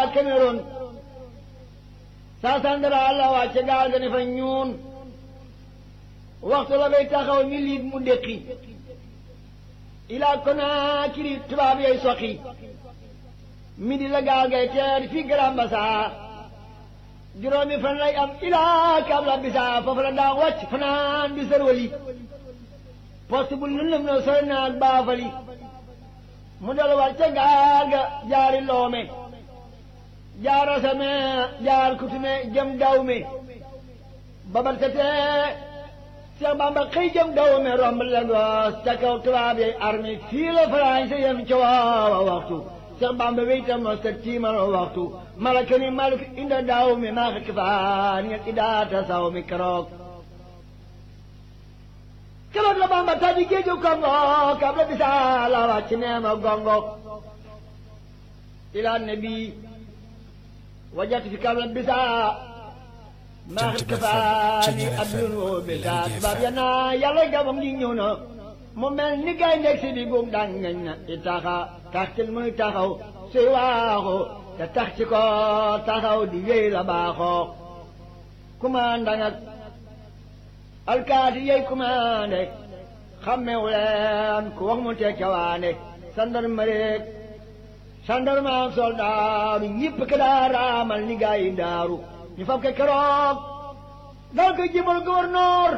Cameroun saa sandara la wàcce gaal ga ne fa ñuun waxtu la bay taxaw ñu liit mu déqi ilaa Konaakiri tubaab yooyu soqi midi la gaal ngay teer fii Grand Bassam juróomi fan lay am ilaa Kabla Bisa foofu la daa wàcc fanaan bi sërwali poste bu lëndëm na sori naag baafali mu dal war ca gaal ga jaari loome jaar asame jaar kutume jëm dawme babar sa tee Seex Bamba xëy jëm dawme romb Lagos ca kaw tubaab yi armée fii la français yem ca waawa waxtu Seex Bamba weyta mos ta tiimal waxtu malaka ni malik inda dawme maa xekk faan ngeen idaata saw mi keroog keroog la Bamba tàbbi géeju Kongo Kabla Bisa la wàcc neema gongo ila nabi wajat fi Kabla Bisa maa xit kafaani abdun woo bisa tubaab ya naa yàlla gabam gi ñëw na mu mel ni gay ndeg si di buum daan ngañ na i taxa taxtil muy taxaw suy waaxu te tax ci ko taxaw di wéy la baaxoo commandant ak alkaati yey commandé xammewu leen ku wax mu teg cawaane sandarmarie sandarma soldaaru ñëpp ke daa raamal ni gaa yi daaru ñu fab ke keroog dal ko jibal gouverneur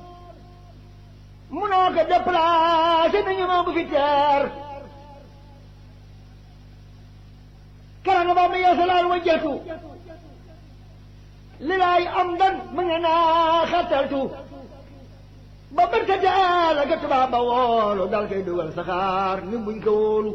munoo ko déplacé nañu ma bu fi teer karanga ba ma yeesalaal wa jetu li laay am dan mu nga naa xattaltu ba bërta daala ga tubaab ba woolu dal koy dugal saxaar ni buñ ko wóolu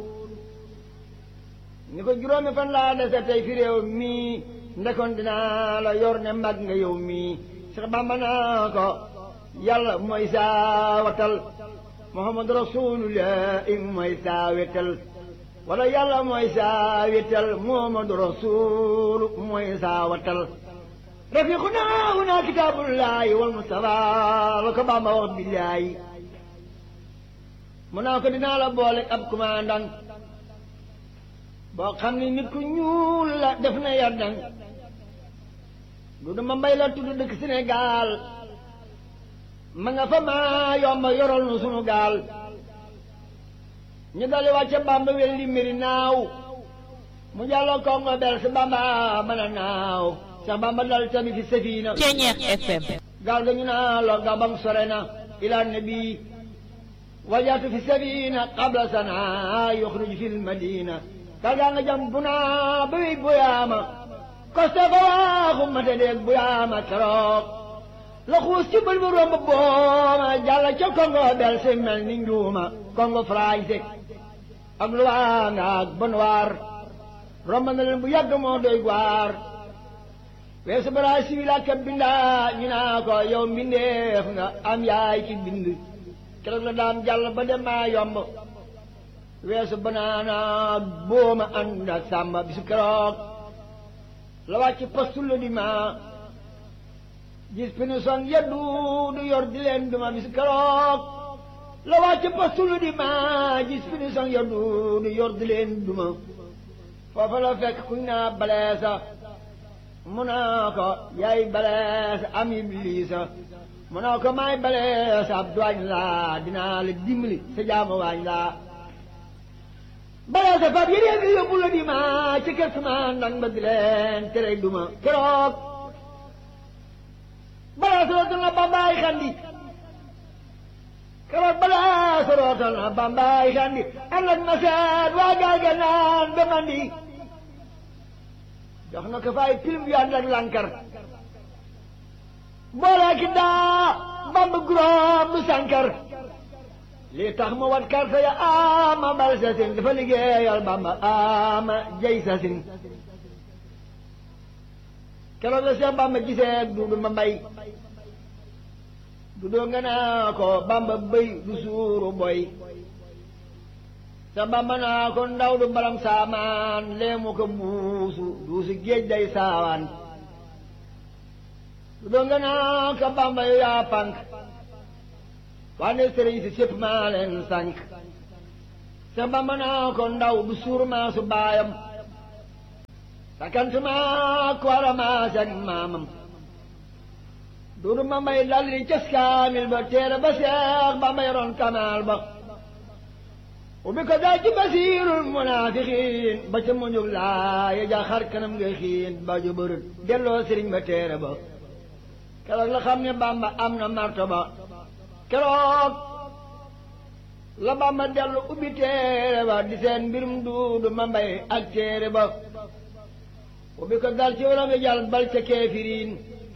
ni ko juróomi fan laa dese tey fi réew mii ndekoon dinaa la yor ne mag nga yow mii Seex Bamba naa ko yàlla mooy saa watal Muhammadu Rasulullah mooy saa wetal wala yàlla mooy saa wetal Muhammadu Rasul mooy saa watal rafiquna huna kitaabullahi wal Mustafa la ko Bamba wax billaahi mu naa ko dinaa la boole ab commandant boo xam ne nit ku ñuul la def na yardang du dama mbay la tudd dëkk Sénégal ma nga fa maa yomba yoral nu sunu gaal ñu dali wàcce Bamba wel li mbiri naaw mu jàlloo Kongo bel si Bamba mën a naaw sax Bamba dal tamit fi safina Ceñeex FM gaal ga ñu naa lo gabam sore na ila nabi wajaatu fi safina qabla sana yuxruj fi lmadina gaal gaa nga jam bu naa ba wey boyaama koste fa waaxu mate deeg boyaama keroog la xuus ci bël bu romb booma jàlla ca Congo bel si mel ni njuuma Congo français ak Luanda ak Bonnoir romb na leen bu yàgg moo doy waar weesu Brésil ak bindaa ñu naa ko yow mbindeef nga am yaay ci bind keroog la daan jàll ba dem maa yomb weesu banaana booma ànd ak sàmba bisu keroog la wàcc postu la di ma gis pinison yeddu du yor di leen duma bisu keroog la wàcc postu la di ma gis pinison yeddu du yor di leen duma foofa la fekk kuñ naa baleesa mu naa ko yaay baleesa am ibliisa mu naa ko maay baleesa ab duwaañ laa dinaa la dimbali sa jaamu waañ laa baleesa fab yéen yi yóbbu la di ma ci kër sama ndan ba di leen tere duma keroog baleesa rootal na bambaay xandi keroog baleesa rootal na bambaay xandi ànd ak ma seet waa gaal ga naan ba mandi jox na ko fay pilim yu ànd ak lankar boole ki daa bamb guróom du sankar lii tax mu wat karta ya ama bal sa sin dafa liggéeyal bamba ama jay sa sin keroog la Seex bamba gisee duudu ma mbay du doo nga naa ko bamba bëy du suuru boy sa bamba naa ko ndaw du balam saamaan leemu ko buusu duusu géej day saawaan du doo nga naa ko bamba yu yaa pank wane sëriñ si sépp maa leen sànk sa bamba naa ko ndaw du suur maa su baayam sakantuma ku war a maase ak maamam duudu ma mbay dal di cas kaamil ba téere ba seex ba mbay roon kamaal ba ubbi ko daal ci basiirul munaafiqiin ba ca muñug laa ya ja xar kanam nga xiin ba ju bërët delloo sëriñ ba téere ba keroog la xam ne bamba am na marto ba keroog la bamba dellu ubbi téere ba di seen mbirum duudu ma mbay ak téere ba ubbi ko dal ci wala nga jàll bal ca keefiriin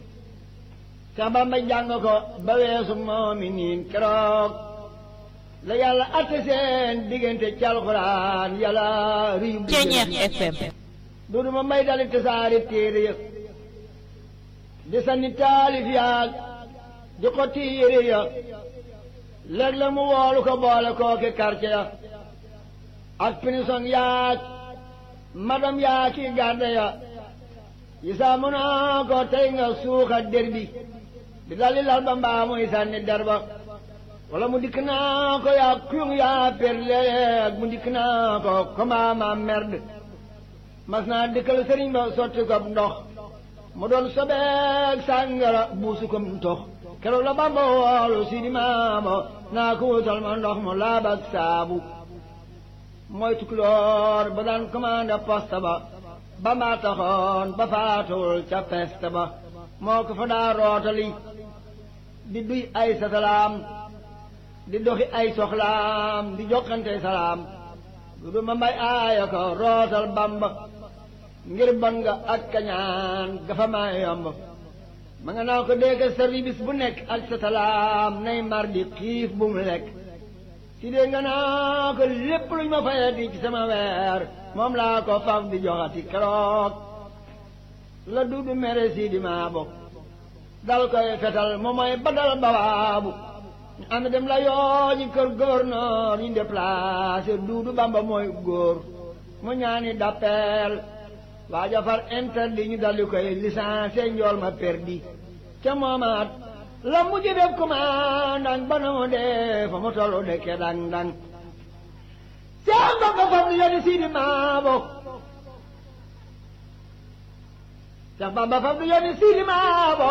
sa bamba jàng ko ba weesu moomi niin keroog la yàlla atte seen diggante ci alxuraan yàlla riyu Ceeñeex FM duudu ma mbay dali tasaari téere ya di sanni taalif yaag di ko téere ya léeg la mu woolu ko boole kooki quartier ya ak pinison yaag madam yaa ki garde ya yisaa mu naa ko tey nga suuxa der bi di dalli lal ba mbaa muy sànni der ba wala mu dikk naa ko yaa kuyung yaa per léeg mu dikk naa ko comment ma merde mas naa dikkal sëriñ ba sotti ko ndox mu doon sobeeg sàngara buusu ko ndox keroog la bamba woolu si di maama naa ko wutal ma ndox mu laab ak saabu mooy tukulóor ba daan commandé poste ba ba maa taxoon ba faatuwul ca peste ba moo ko fa daa rootali di duy ay satalaam di doxi ay soxlaam di jokkante salaam du du ma mbay aaya ko rootal bamba ngir bon nga ak kañaan gafa maa yomb ma nga naa ko dégg service bu nekk ak satalaam nay mar di xiif bu mu lekk si dee nga naa ko lépp luñ ma fayati ci sama weer moom laa ko faf di joxati keroog la duudu mere si di maa bokk dal koy fetal moom mooy badal bawaabu ñu ànd dem la yoo ñi kër gouverneur ñu déplacé duudu bamba mooy góor mu ñaani d'appel waaja far interdit ñu daldi koy licencié njool ma perdi ca moomaat la mujj def commandant ba na mu dee fa mu tollu dekke dang dang seen bamba fam ni yoni siidi maabo Seex Bamba fam ni yoni siidi maabo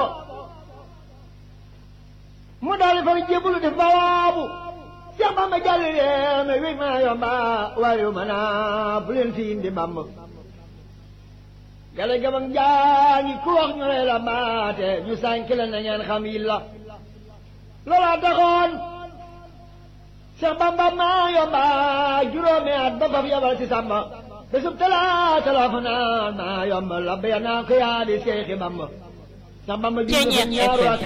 mu daldi fa jébbalu def bawaabu Seex Bamba jàlli leen wi maa yomba waayu ma naa bu leen fi indi Bamba gale gabang jaangi ku wax ñu lay la baate ñu sànk la na ngeen xam yi la loola taxoon Seex Bamba maa yomba juróomi at ba faf yabal ci Samba bésub talaata la fa naan maa yomba la béya naa ko yaa di Seexi Bamba Seex Bamba julli fa ñaaru rakk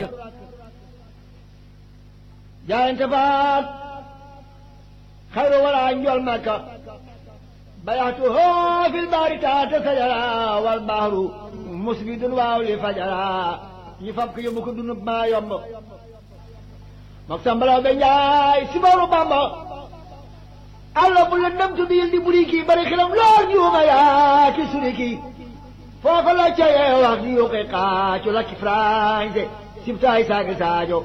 jaayante faat xayru wala njool Makka bayaatu hoo fil baari taata sajara wal baaru musbidun waaw li fajara ñu fab ko yóbbu ko dunub maa yomb mook sambalaw be njaay si booru bamba alla bu la ndam tu biil di buri kii bari xilam lool juuma yaa ki suri kii foofa la cayee wax di yuqi xaacu la ki français sibtaay saagi saajo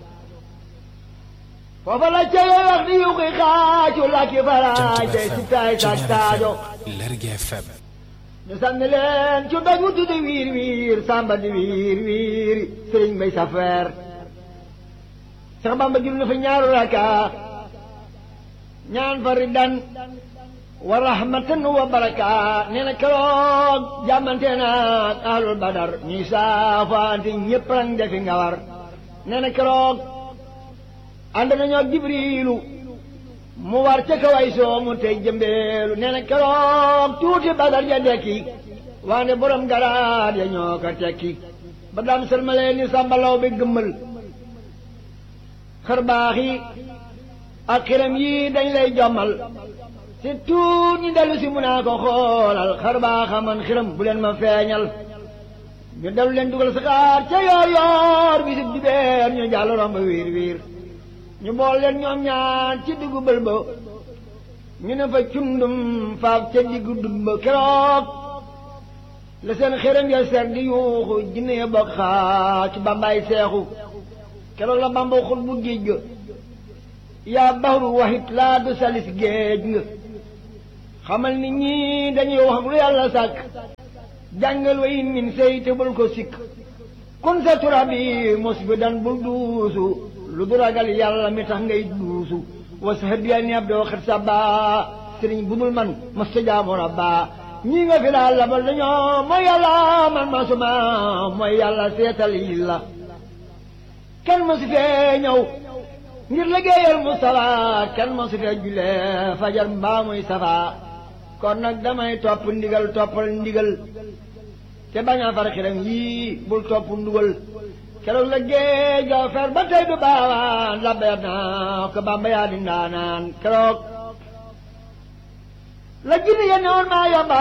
foofa la cayee wax di yuqi xaacu la ki français sibtaay saagi saajo Lergui FM ñu sànni leen ci doj wu tuddi wiir wiir samba di wiir wiir sëriñ may safeer sax bamba jul na fa ñaaru raka ñaan fa riddan wa rahmatan wa baraka nee na keroog jàmmante naag ahlul badar ñuy saafaante ñëpp rang defi nga war nee na keroog ànd nañoo jibriilu mu war ca kaway soomu tey jëmbeelu nee na keroog tuuti badar ja dekki waane borom garaat ya ñoo ko tekki ba daan sërmalee ni sàmbalaw bi gëmmal xër baax yi ak xiram yi dañ lay jommal si tuut ñi dellu si mun naa ko xoolal xër baaxa man xiram bu leen ma feeñal ñu dellu leen dugal saxaar ca yoor yoor bisib dibeer ñu jàll romb wiir wiir ñu bool leen ñoom ñaar ci diggu bël ba ñu ne fa cundum faaf ca diggu dut ba keroog la seen xërëm ya ser di yuuxu jinne ya bokk xaa ci bambaay seexu keroog la bamba xul bu géej ga yaa baxru waxit laa du salis géej nga xamal ni ñii dañuy wax lu yàlla sàkk jàngal wa in min sey te bul ko sikk kun sa turabi mos bi dan bul duusu lu du ragal yàlla mi tax ngay duusu wa sahabiya ni ab doo xet sa baa sëriñ bu dul man mas ta jaamu rabba ñii nga fi daal labal dañoo mooy yàlla man masuma mooy yàlla seetal yi la kenn mosu fee ñëw ngir liggéeyal Mustafa kenn mosu fee julee fajar mbaa muy safa kon nag damay topp ndigal toppal ndigal te bañ a far xiram yii bul topp ndugal keroog la géej ga fer ba tey du baawaan labbeer naa ko Bamba yaa di ndaanaan keroog la jinne ya newoon maa yomba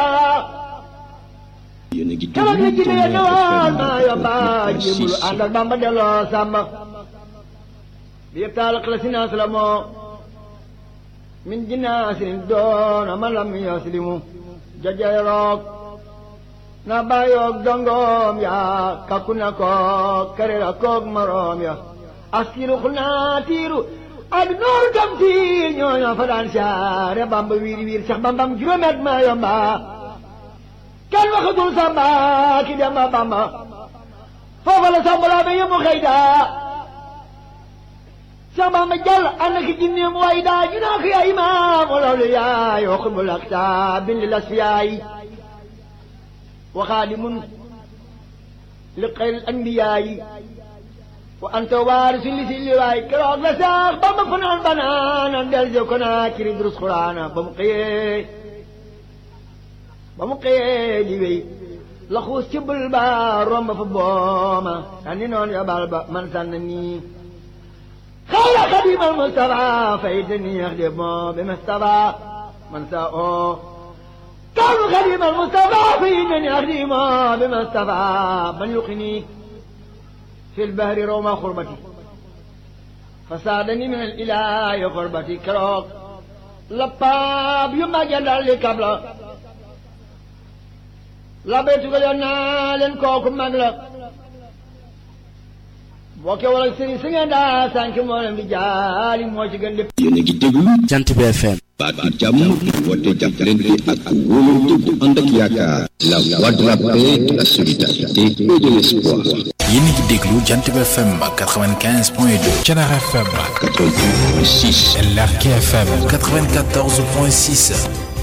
keroog la jinne ya newoon maa yomba jéemulu ànd ak Bamba delloo sàmba bi yëpp taal la sinaas la moo min jinaasin doona ma lam yaslimu jajaroog na bàyyoog dongoom ya kakku na koog karera koog maroom ya askiru xul naa tiiru ak nooru tam tiir ñooñoo fa daan saare bamba wiir wiir sax bambam juróomet ma yomba kenn waxatul samba ki dem ba bamba foofa la sambalaa ba yëmu xëy daa sax bamba jàll ànd ak jinneem way daa ñu naa ko yaa imaam loolu yaay waxul mu lakta bindi las fi yaay وخادم لخير الأنبياء وأنت وارث لسل واي كروك لساق بما فنان بنانا دل كنا كري دروس قرانا بمقيه بمقيه جيوي لخوص تبل با روم فبوما أني نون يا بالبا من سنني خير خديم المصطفى فايدني يخدم بمصطفى من ساء كانوا خديم المصطفى فإنني أخدم بما استطاع من يقني في البحر روما خربتي فساعدني من الإله خربتي كروك لباب يما جدال لكبلا لبيتك لنا لن كوكم مغلا bokke wala sëriñ si ngeen daa sànq moo leen di jaali moo ci gën lépp yéen a ngi déglu jant bi FM baatu jàmm woote jàppalante ak wóolante bu ànd ak yaakaar la voix de la paix de la solidarité et de l'espoir yéen a ngi déglu jant bi FM 95.2 Thiénaba FM 88.6 LRK FM 94.6